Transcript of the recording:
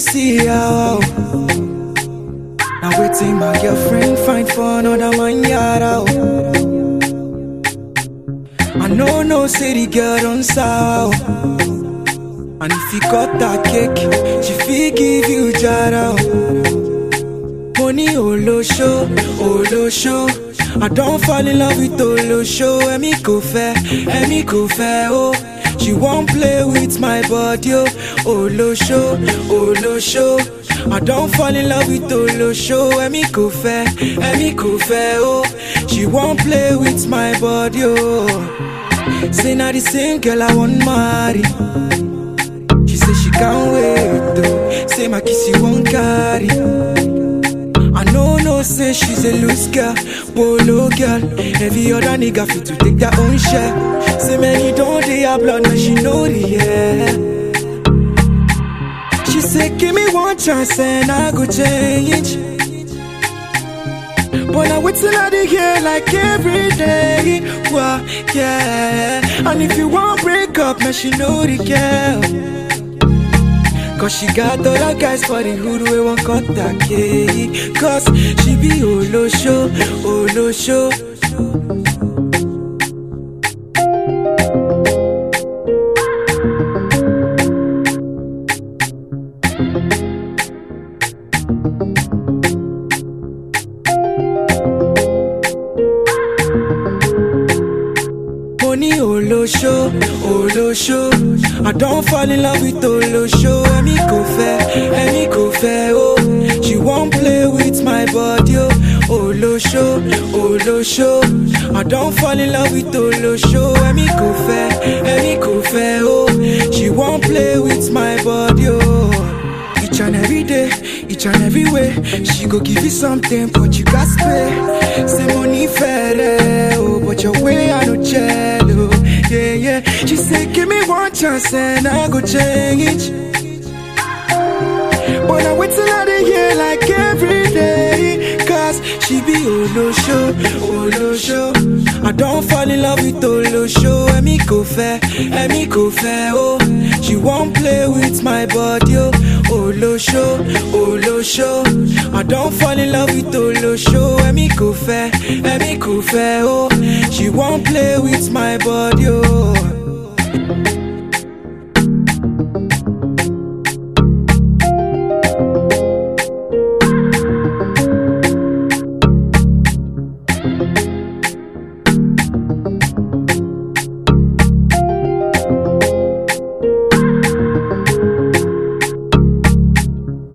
see how. Now waiting my girlfriend find for another man yard I know no city girl don't sour. And if you got that cake, she fit give you jara. Money olosho, olosho. I don't fall in love with olosho. Emi kò fẹ́, Emi kò fẹ́ oh. She won't play with my body oh. Olosho, olosho. I don't fall in love with olosho. Emi kò fẹ́, Emi kò fẹ́ oh. She won't play with my body oh. Say now the same girl I want marry. She say she can't wait though. Say my kiss you won't carry. I know no say she's a loose girl, polo girl. Every other nigga fit to take their own share. Say many don't they have blood, now she know the yeah. She say give me one chance and I go change. But I wait till I dey hear like every day. Well, yeah. And if you want break up, man, she know the girl. Cause she got other guys for the hood we won't cut that cake. Cause she be Olo show, Olo show. Money olosho, olosho. I don't fall in love with olosho. Emi kò fẹ́, Emi kò fẹ́ oh. She won't play with my body oh. Olosho, olosho. I don't fall in love with olosho. Emi kò fẹ́, Emi kò fẹ́ oh. She won't play with my body oh. Each and every day, each and every way, she go give you something, but you got pay. Say money fair, oh, but your way I no jello. Yeah, yeah. She say give me one chance and I go change. But I wait till I dey hear like every day, cause she be Olo show, Olo show. I don't fall in love with Olo show. Emi kò fẹ́, Emi kò fẹ́ oh. She won't play with my body oh. Olo show, Olo show. I don't fall in love with Olo show. Emi kò fẹ́, Emi kò fẹ́ oh. She won't play with my body oh.